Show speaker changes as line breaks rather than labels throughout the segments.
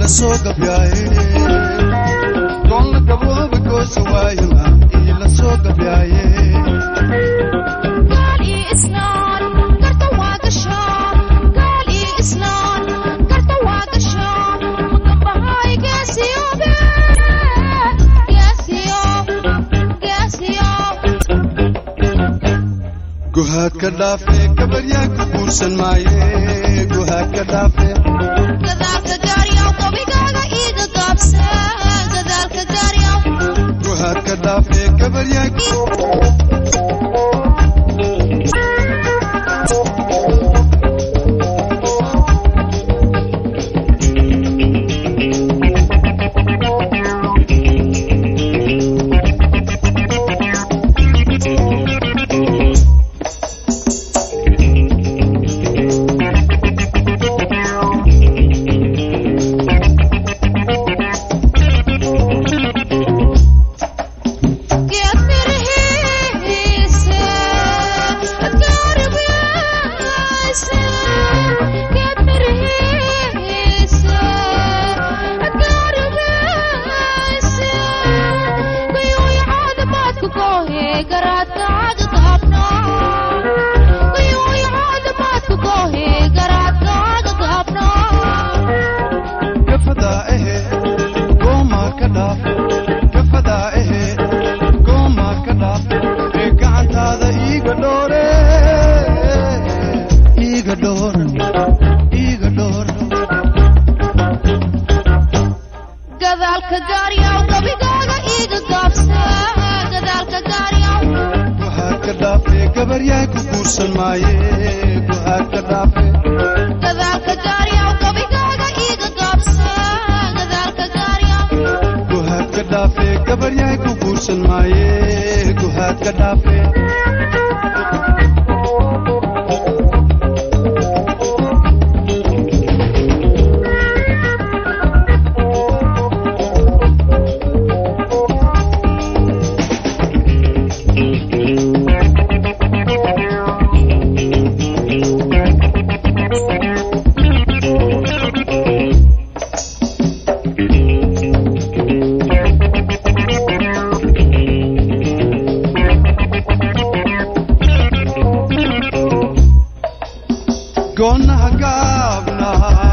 ila soo gabyaaye doonna gabooba goosa waayama ila soo gabyaaye
gaal iyo islaan garta waa gashaa gaal iyo islaan garta waa gashaa magambahaay geesiyoobe geesiyo geesiyo
guhaad ka dhaafe gabaryaa ku guursan maaye guhaad ka dhaafe
gadaalka gaaryaw gabigaaga iiga gaabse gadaalka gaaryaw
guhaad ka dhaafe gabaryaa
geed mirihiise gaaribyaase geed mirihiise gaaribyaase guyuuy caadamaadka goohe garaadkaaga gaabna guyuuy caadamaadka goohe garaadkaaga gaabna
gafadaa ehe goomaa ka dhaafe gafadaa ehe goomaa ka dhaafe ee gacantaada iiga dhoore iiga dhoor iiga dhoor
gadaalka gaaryaw gabigaaga iiga gaabse gadaalka gaaryaw
guhaad ka dhaafe gabaryaa ku guursan maaye guhaad ka dhaafe
gadaalka gaaryaw gabigaaga iiga gaabse gadaalka gaaryaw
guhaad ka dhaafe gabaryaa ku guursan maaye guhaad ka dhaafe goonaha gaabna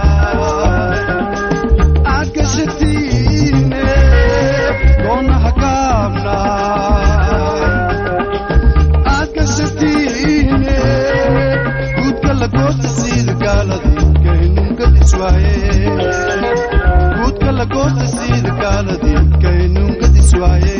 aad gashatiine goonaha gaabna aad gashatiine guudka la goosta siida gaaladii kaynungadis waaye guudka la goosta siida gaaladii kaynungadis waaye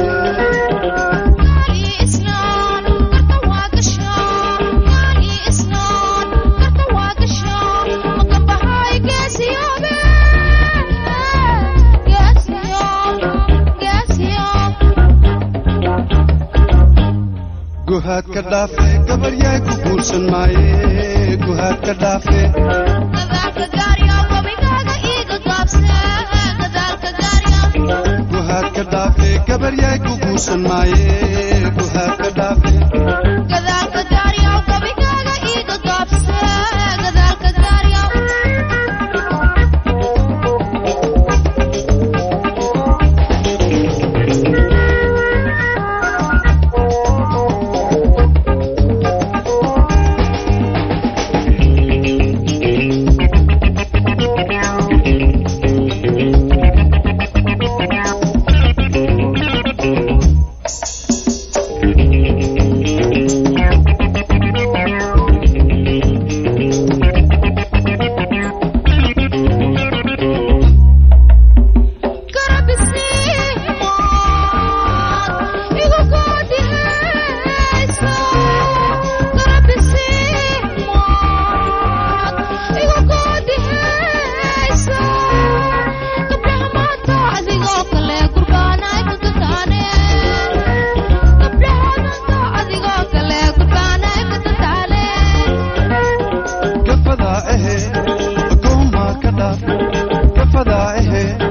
gaal iyo islaan garta waa gashaa gaal iyo islaan garta waa gashaa magambahaay geesiyoobe geesiyo geesiyo
guhaad ka dhaafe gabaryaa ku guursan maaye guhaad ka dhaafe
gadaalka gaaryaw gabigaaga iiga gaabse gadaalka gaaryaw
guhaad ka dhaafe gabaryaa ku guursan maaye guhaad ka dhaafe
gadaalka gaaryaw gabigaaga iiga gaabse gadaalka gaaryaw garabisiimaad igu goodihayso garabisiimaad igu goodihayso gabdhaha maanta adigoo kale gurbaanay ka gataane gabdhaha maanta adigoo kale gurbaanay ka gataane
gafadaa ehe goomaa ka dhaafe gafadaa ehe